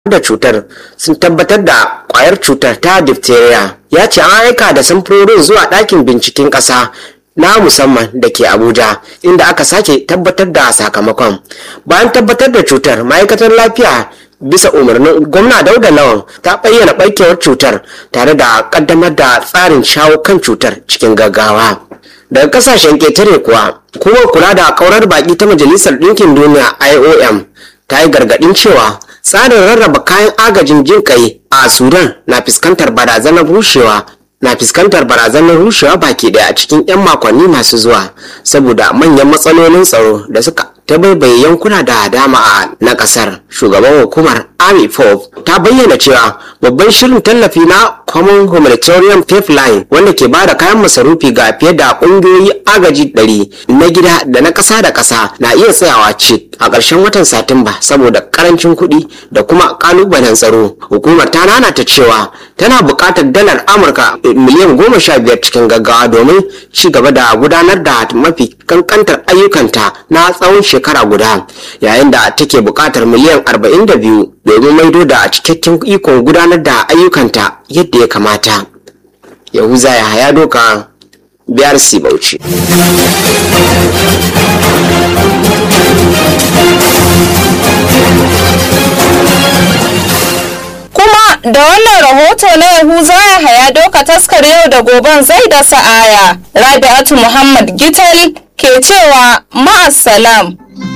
da cutar sun tabbatar da kwayar cutar ta diphtheria ya ce an aika da samfurorin zuwa ɗakin binciken ƙasa na musamman da ke abuja inda aka sake tabbatar da sakamakon bayan tabbatar da cutar ma'aikatar lafiya bisa umarnin gwamna dauda lawan ta bayyana barkewar cutar tare da kaddamar da tsarin shawo kan cutar cikin gaggawa daga kasashen ketare kuwa kuma kula da kaurar baki ta majalisar ɗinkin duniya iom ta yi gargaɗin cewa tsarin rarraba kayan agajin jin kai a sudan na fuskantar barazanar rushewa na fuskantar barazanar rushewa baki daya a cikin 'yan makonni masu zuwa saboda manyan matsalolin tsaro da suka ta baibaye yankuna da dama a na kasar shugaban hukumar army fof ta bayyana cewa babban shirin tallafi na common humanitarian pipeline wanda ke bada kayan masarufi ga fiye da kungiyoyi agaji 100 na gida da na kasa da kasa na iya tsayawa cik a ƙarshen watan satumba saboda karancin kuɗi da kuma kalubalen tsaro hukumar ta nanata cewa tana buƙatar dalar amurka miliyan goma sha biyar cikin gaggawa domin ci gaba da gudanar da mafi kankantar ayyukanta na tsawon shekara guda yayin da take buƙatar miliyan arba'in da biyu domin maido da cikakken ikon gudanar da ayyukanta yadda ya kamata yahuza ya haya doka biyar si bauchi kuma da wannan rahoto na yahuza ya haya doka taskar yau da goben zai da sa'aya rabi'atu muhammad gital ke cewa ma'assalam